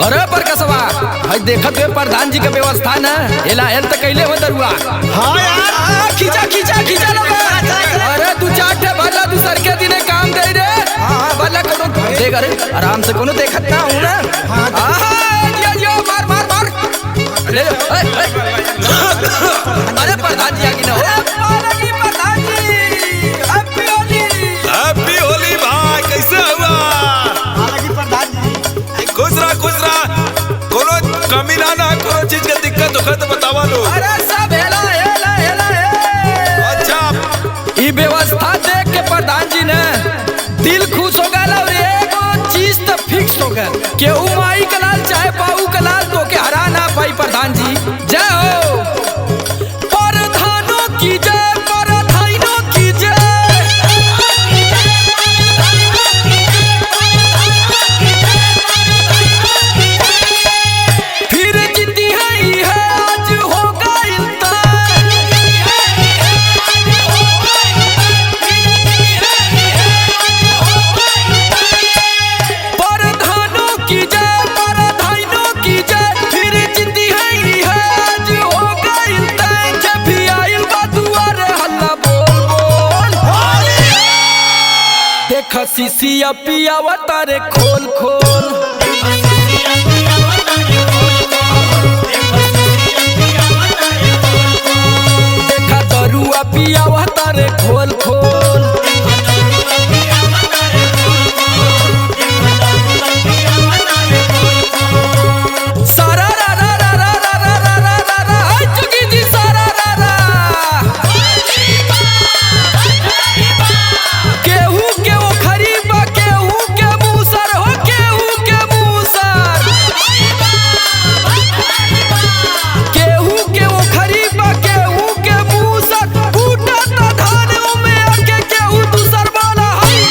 अरे पर कसवा हई देखत हुए प्रधान जी के व्यवस्था न एला हेल त कैले हो दरुआ हाँ यार आ, खींचा खींचा खींचा लगा अरे तू चार ठे भला तू सर के दिने काम दे रे हां भला कोनो देख अरे आराम से कोनो देखत ना हूं ना हां जियो जियो मार मार मार ले ले ए, ए। अरे प्रधान जी आगे ना हो अरे प्रधान जी हैप्पी होली हैप्पी होली भाई कैसे हुआ हालांकि प्रधान जी खुश रहा खुश रहा कोनो कमी ना ना कोनो चीज के दिक्कत होखे तो बतावा लो अरे सब हेला हेला हेला हे अच्छा ई व्यवस्था देख के प्रधान जी ने दिल खुश हो गया और एगो चीज तो फिक्स हो गया केहू माई के लाल चाहे बाबू के लाल तो के हरा ना पाई प्रधान जी जय हो प्रधानों की जय प्रधानों की जय फिर जीती है ये आज होगा इंतजार प्रधानों की जय प्रधानों की जय फिर जीती है ये आज होगा इंतजार जब भी आइल बा दुआरे हल्ला बोल बोल देख सीसिया पिया तारे खोल खोल देखा दरुआ पिया तारे खोल खोल सारा रा रा रा रा रा रा रा रा रा रा हाय चुकी जी सारा रा रा केहू के वो खरीबा केहू के मूसर हो केहू के मूसर केहू के वो खरीबा केहू के मूसर फूटा ता धान में आके केहू दूसर वाला हाय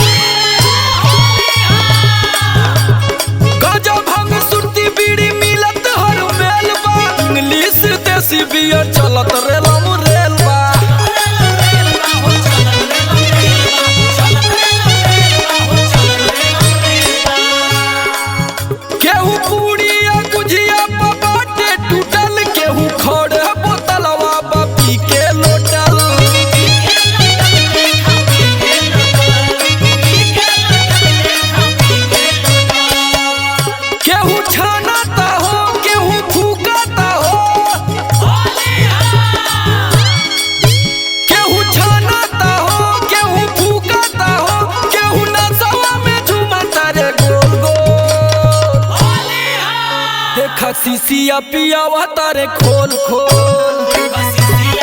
गजब भंग सुरती बीड़ी मिलत हर मेल बा इंग्लिश देसी बियर चलत रेलम रेल बा केहू पूड़ी या गुझिया पा बाटे टूटल केहू खड़े बोतलवा बा पी के लोटल केहू छानाता हो केहू फूकाता हो केहू छानाता हो केहू फूकाता हो केहू नसवा में झूमता रे गोल गोल देखा सीसिया पियावा तारे खोल खोल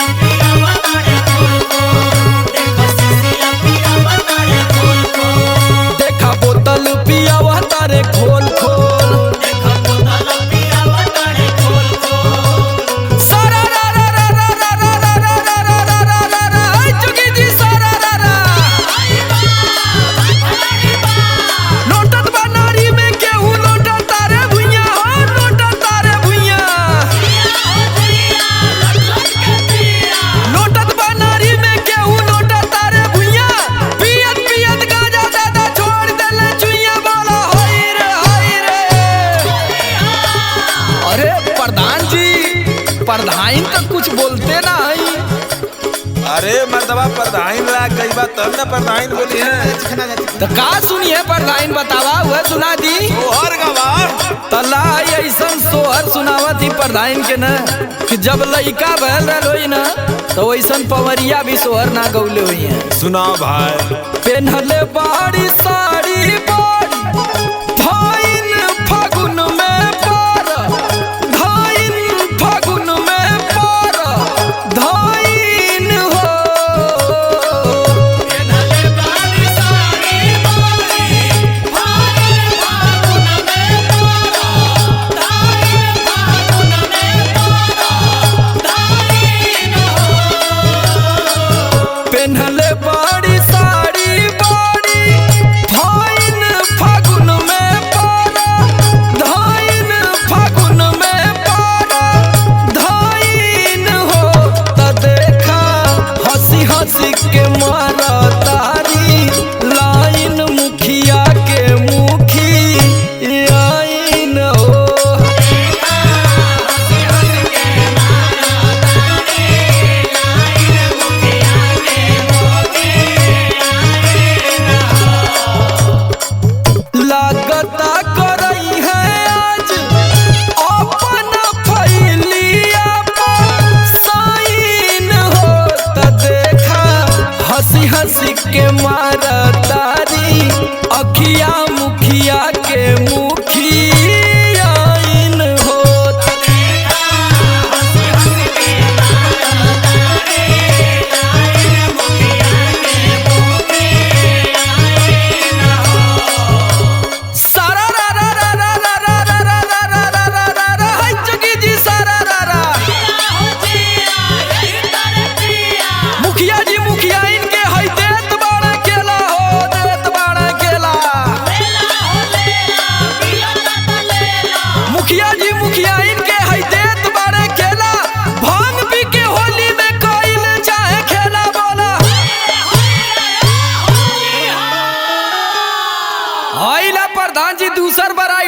देखा बोतल पियावा तारे खोल खोल सारा रा रा रा रा रा रा रा रा रा रा रा रा रा रा हाय चुकी जी सारा रा रा लोटत बनारी में केहू लोटत तारे भुइया हो लोटत तारे भुइया लोटत बनारी में केहू लोटत तारे भुइया पियत पियत गाजा दादा छोड़ देले चुइया वाला होई रे होई रे अरे प्रधान जी प्रधान तो कुछ बोलते ना है अरे मर्दबा प्रधान ला कई बात तब ना प्रधान बोली है चिकना जाती तो का सुनिए प्रधान बतावा वह सुना दी तोहर गवाह तला ऐसन सोहर सुनावत ही प्रधान के न कि जब लइका भल रहल होई न तो वैसन पवरिया भी सोहर ना गौले हुई है सुना भाई पेन्हले बाड़ी साड़ी बाड़ी धाइन फागुन में पार धाइन फागुन में पार धाइन हो पेन्हले बाड़ी साड़ी बाड़ी धाइन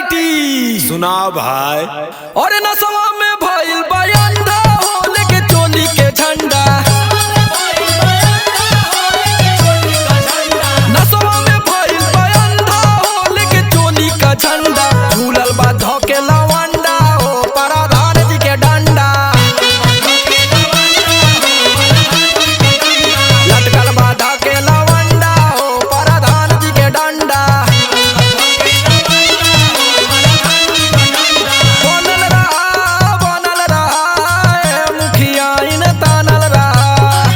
वैरायटी सुनाओ भाई और नसवा में भइल बयंदा हो लेके चोली के झंडा नसवा में भइल बयंदा हो लेके चोली का झंडा झूलल बा धोके लवंडा हो पराधान जी के डंडा लटकल बा धोके लवंडा हो पराधान जी के डंडा बनल रहा बनल रहा ए मुखिया इन तानल रहा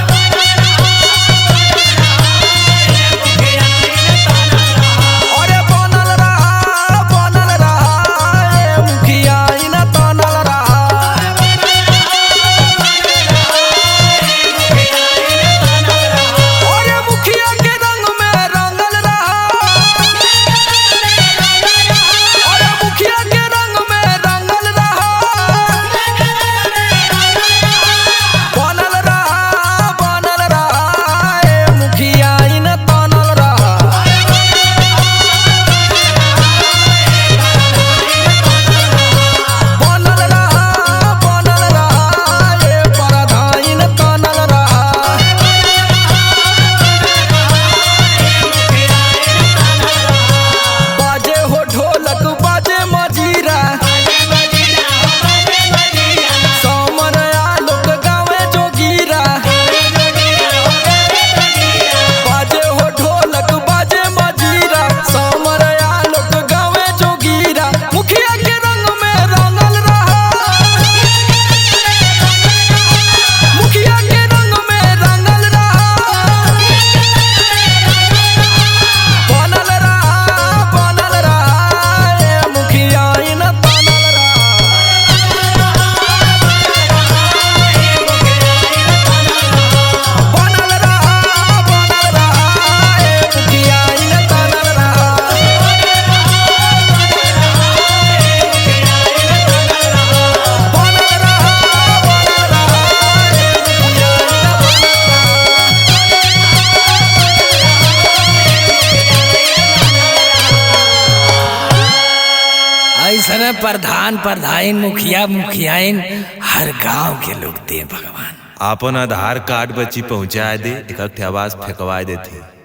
अरे बनल रहा बनल रहा ए मुखिया इन तानल रहा अरे मुखिया के रंग में रंगल रहा अरे मुखिया के रंग में रंगल रहा बनल रहा बनल रहा ए मुखिया इन तानल रहा बनल रहा बनल रहा ए परधाइन तानल रहा बाजे हो ढोलक बाजे मजीरा समर आलोक गावे जोगीरा बाजे हो ढोलक बाजे मजीरा समर आलोक गावे जोगीरा मुखिया के रंग में रंगल रहा मुखिया के रंग में रंगल रहा बनल रहा बनल रहा ए मुखिया इन बनल रहा बनल रहा बनल रहा ए मुखिया इन बनल रहा बनल रहा बनल रहा ए मुखिया इन बनल रहा ऐसने प्रधान प्रधान मुखिया मुखियाइन हर गांव के लोग दे भगवान आपन आधार कार्ड बच्ची पहुंचा दे एक आवाज फेंकवा देते